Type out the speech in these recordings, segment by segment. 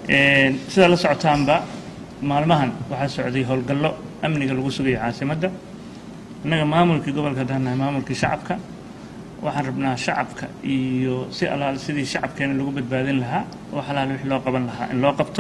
sidaa la socotaanba maalmahan waxaa socday howlgallo amniga lagu sugayo caasimadda innaga maamulkii gobolka haddaan nahay maamulkii shacabka waxaan rabnaa shacabka iyo si alaal sidii shacabkeena lagu badbaadin lahaa oo xalaal wixii loo qaban lahaa in loo qabto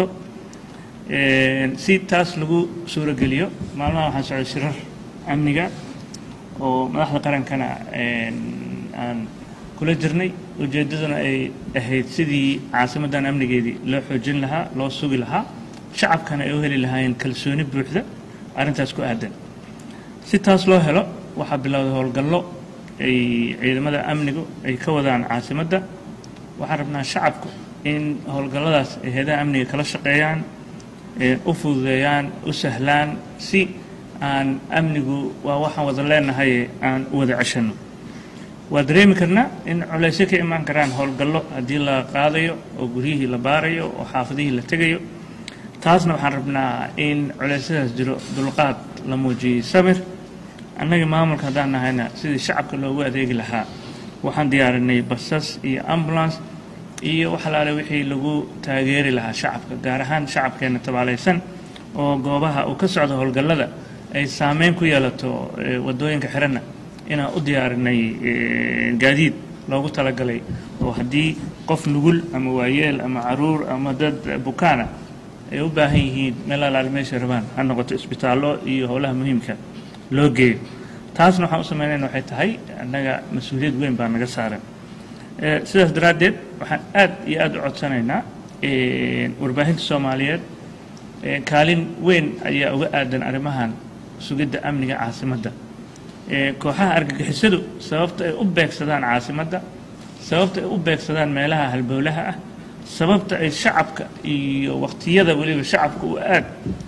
si taas lagu suurogeliyo maalmaha waxaan socday shirar amniga oo madaxda qarankana aan kula jirnay ujeeddaduna ay ahayd sidii caasimaddan amnigeedii loo xoojin lahaa loo sugi lahaa shacabkana ay u heli lahaayeen kalsooni buuxda arrintaas ku aadan si taas loo helo waxaa bilowday howlgallo ay ciidamada amnigu ay ka wadaan caasimadda waxaan rabnaa shacabku in howlgalladaas ay heedaha amniga kala shaqeeyaan u fududeeyaan u sahlaan si aan amnigu waa waxaan wada leenahaye aan u wada ceshanno waa dareemi karnaa in culaysyo ka imaan karaan howlgallo haddii la qaadayo oo guryihii la baarayo oo xaafadihii la tegayo taasna waxaan rabnaa in culeysyadaas jiro dulqaad la muujiyey samir annaga maamulka haddaan nahayna sidii shacabka loogu adeegi lahaa waxaan diyaarinay basas iyo ambulance iyo wax alaale wixii lagu taageeri lahaa shacabka gaar ahaan shacabkeena tabaalaysan oo goobaha uu ka socdo howlgallada ay saameyn ku yeelato waddooyinka xiranna inaan u diyaarinay gaadiid loogu talagalay oo haddii qof nugul ama waayeel ama caruur ama dad bukaana ay u baahan yihiin meel alaale meesha rabaan ha noqoto isbitaallo iyo howlaha muhiimka loo geeyo taasna waxaan u samaynayna waxay tahay annaga mas-uuliyad weyn baa naga saaran sidaas daraaddeed waxaan aad iyo aad u codsanaynaa warbaahinta soomaaliyeed kaalin weyn ayaa uga aadan arrimahan sugidda amniga caasimadda kooxaha argagixisadu sababta ay u beegsadaan caasimadda sababta ay u beegsadaan meelaha halbowlaha ah sababta ay shacabka iyo waqtiyada weliba shacabka uu aad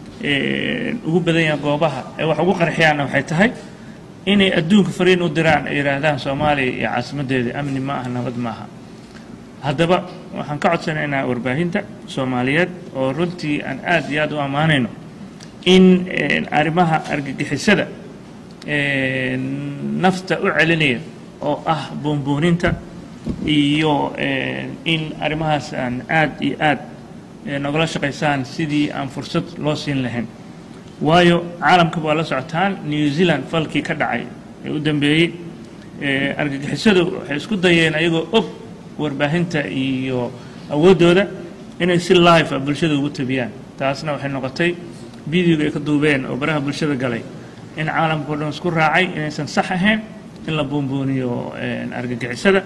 ugu badan yahay goobaha ay wax ugu qarxiyaanna waxay tahay inay adduunka fariin u diraan ay yidhaahdaan soomaaliya iyo caasimaddeeda amni ma aha nabad maaha haddaba waxaan ka codsanaynaa warbaahinta soomaaliyeed oo runtii aan aad iyo aad u ammaanayno in arrimaha argagixisada nafta u celinaya oo ah buunbuuninta iyo in arrimahaas aan aad iyo aad nogala shaqaysaan sidii aan fursad loo siin lahayn waayo caalamka waa la socotaan new zealand falkii ka dhacay ee u dambeeyey argagixisadu waxay isku dayeen ayagoo og warbaahinta iyo awooddooda inay si live a bulshada ugu tabiyaan taasna waxay noqotay videoga ay ka duubeen oo baraha bulshada galay in caalamka o dhan isku raacay inaysan sax ahayn in la buunbuuniyo argagixisada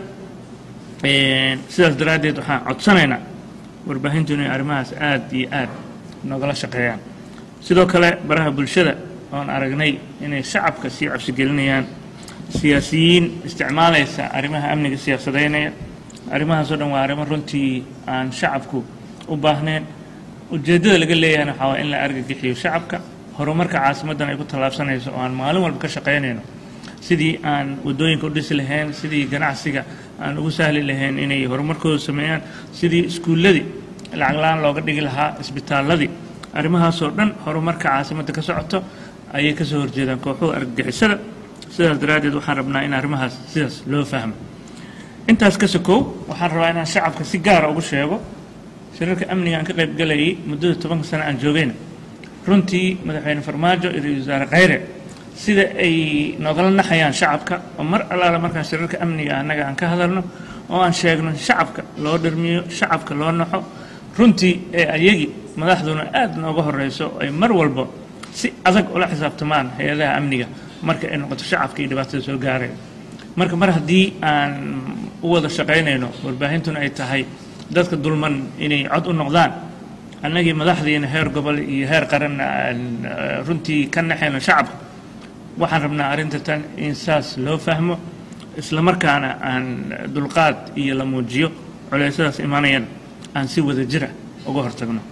sidaas daraaddeed waxaan codsanaynaa warbaahintu inay arrimahaas aad iyo aad nogala shaqeeyaan sidoo kale baraha bulshada oon aragnay inay shacabka sii cabsigelinayaan siyaasiyiin isticmaalaysa arrimaha amniga siyaasadeynaya arrimahaasoo dhan waa arrimo runtii aan shacabku u baahnayn ujeeddada laga leeyahayna waxaa waa in la argagixiyo shacabka horumarka caasimaddan ay ku tallaabsanayso oo aan maalin walba ka shaqaynayno sidii aan waddooyinka u dhisi lahayn sidii ganacsiga aan ugu sahli lahayn inay horumarkooda sameeyaan sidii iskuulladii lacaglaan looga dhigi lahaa isbitaalladii arrimahaasoo dhan horumarka caasimadda ka socoto ayay ka soo horjeedaan kooxuhu argagixisada sidaas daraaddeed waxaan rabnaa in arrimahaas sidaas loo fahmo intaas ka sokow waxaan rabaa inaan shacabka si gaara ugu sheego shirarka amniga aan ka qayb galayay muddada tobanka sano aan joogayna runtii madaxweyne farmaajo iyo ra-iisul wasaare khayre sida ay nogala naxayaan shacabka oo mar allaala markaan shirarka amniga annaga aan ka hadalno oo aan sheegno shacabka loo dhirmiyo shacabka loo naxo runtii ee ayagii madaxduna aad nooga horeyso ay mar walba si adag ula xisaabtamaan hay-adaha amniga marka ay noqoto shacabka iyo dhibaatada soo gaaraya marka mar haddii aan u wada shaqaynayno warbaahintuna ay tahay dadka dulman inay cod u noqdaan annagii madaxdiina heer gobol iyo heer qaranna aan runtii ka naxayno shacabka waxaan rabnaa arrinta tan in saas loo fahmo isla markaana aan dulqaad iyo la muujiyo culeysyadaas imanayana aan si wada jira uga hortagno